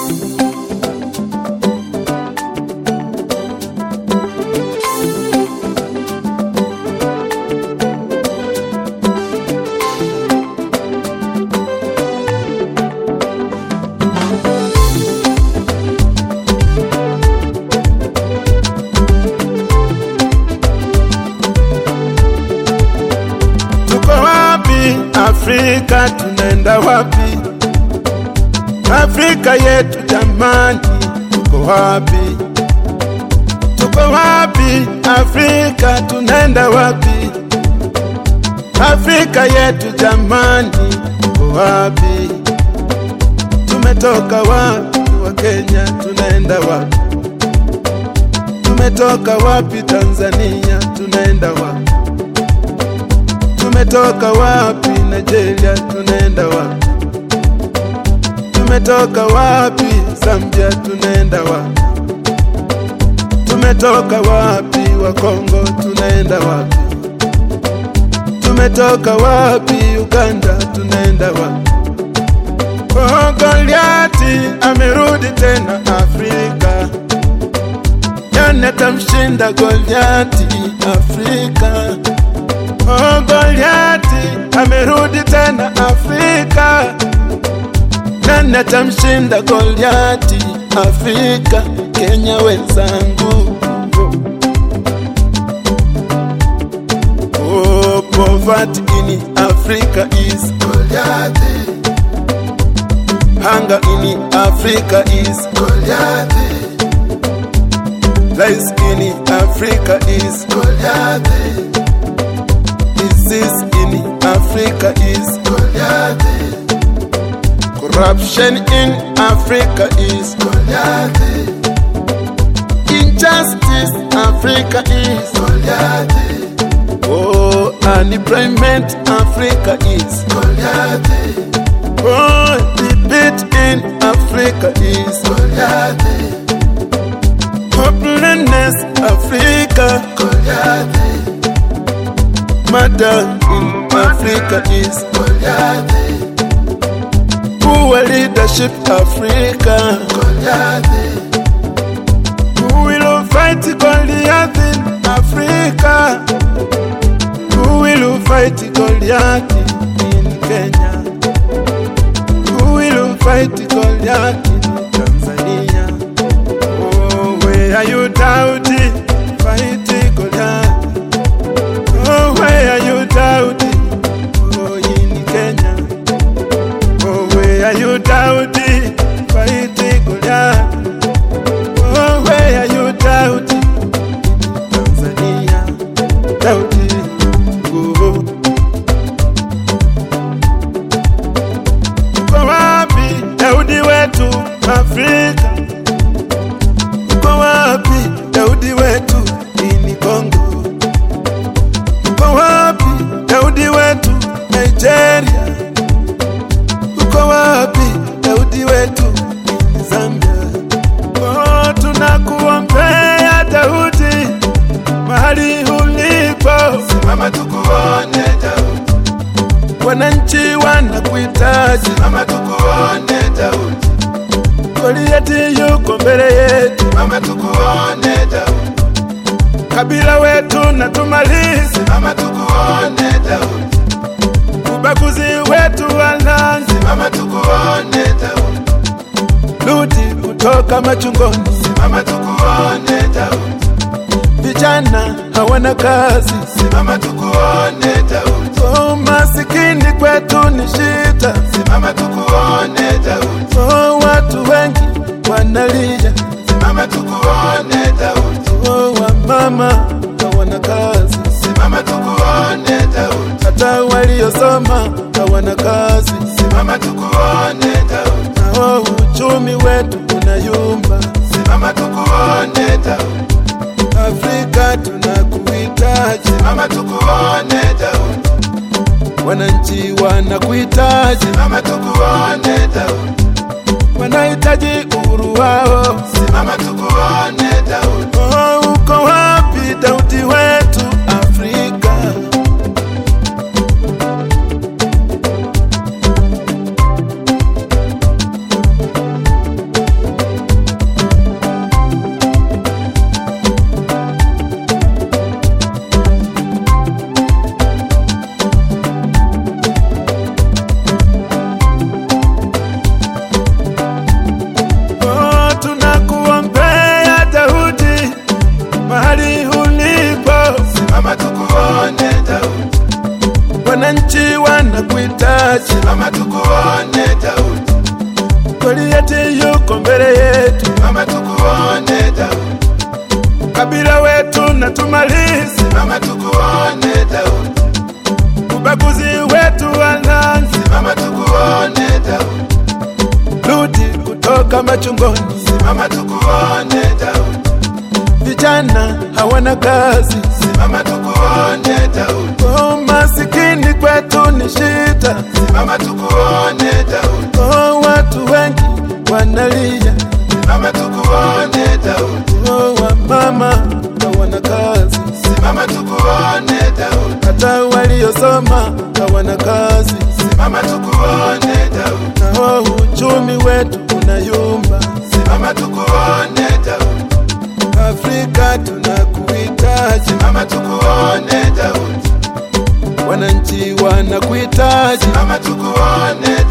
Tuko wapi Afrika, tunaenda wapi? Afrika yetu jamani, tuko wapi? Tuko wapi Afrika, tunaenda wapi? Afrika yetu jamani, tuko wapi? Tumetoka wapi wa Kenya, tunaenda wapi? Tumetoka wapi Tanzania, tunaenda wapi? Tumetoka wapi Nigeria, tunaenda wapi? Tumetoka wapi Zambia, tunaenda wapi? Tumetoka wapi wa Kongo, tunaenda wapi? Tumetoka wapi Uganda, tunaenda wapi? Oh, Goliati amerudi tena Afrika, nani atamshinda Goliati Afrika? Oh, Goliati amerudi tena Afrika, nani atamshinda Goliati Afrika? Kenya wenzangu, oh, poverty in Africa is Goliati, hunger in Africa is Goliati, lies in Africa is Goliati disease in Africa is Goliath. Corruption in Africa is Goliath. Injustice Africa is Goliath. Oh, unemployment Africa is Goliath. Oh, defeat in Africa is Goliath. Hopelessness Africa Goliath. Murder in Africa is Goliath. Poor leadership Africa Goliath. Who will fight Goliath in Africa? Who will fight Goliath in Kenya? Who will fight Goliath in Tanzania? Oh, where are you doubting? Fight Goliath. Oh, where are you doubting? Oh, in Kenya. Oh, where are you doubting? Fighting Goliath. Oh, where are you doubting? Tanzania. Doubting. Oh. Uko wapi Daudi wetu Afrika? Uko wapi Daudi wetu ini Kongo? Uko wapi Daudi wetu Nigeria? Uko wapi Daudi wetu Zambia? Oh, tunakuombea Daudi mahali ulipo, Simama tukuone Daudi, wananchi wanakuhitaji. simama tukuone Daudi, Goliati yuko mbele yetu, simama tukuone Daudi, kabila wetu na tumalize simama tukuone Daudi, ubaguzi wetu walanzi, simama tukuone Daudi, rudi kutoka machungoni. simama tukuone Daudi, Vijana hawana kazi, simama tukuone Daudi, oh, masikini kwetu ni shida, simama tukuone Daudi, oh, watu wengi wanalia, simama tukuone Daudi, oh, wamama hawana kazi, simama tukuone Daudi, hata waliosoma hawana kazi, simama tukuone Daudi, nao uchumi wetu unayumba. simama tukuone Daudi, Afrika tunakuhitaji, simama tukuone Daudi, wananchi wanakuhitaji, simama tukuone Daudi, wanahitaji uhuru wao. simama tukuone Daudi, Oh, uko wapi Daudi wetu Afrika? Goliati yuko mbele yetu, Simama tukuone Daudi, kabila wetu na tumalize simama tukuone Daudi, ubaguzi wetu wananzi, simama tukuone Daudi, rudi kutoka machungoni, simama tukuone Daudi, vijana hawana kazi, simama tukuone Daudi, oh, masikini kwetu ni shida, simama tukuone Daudi, oh, watu wengi wanalia, simama tukuone Daudi, oh, wamama hawana kazi, simama tukuone Daudi, hata waliosoma hawana kazi, simama tukuone Daudi, na oh, uchumi wetu unayumba. simama tukuone Daudi, Afrika tunakuhitaji, simama tukuone Daudi, wananchi wanakuhitaji, simama tukuone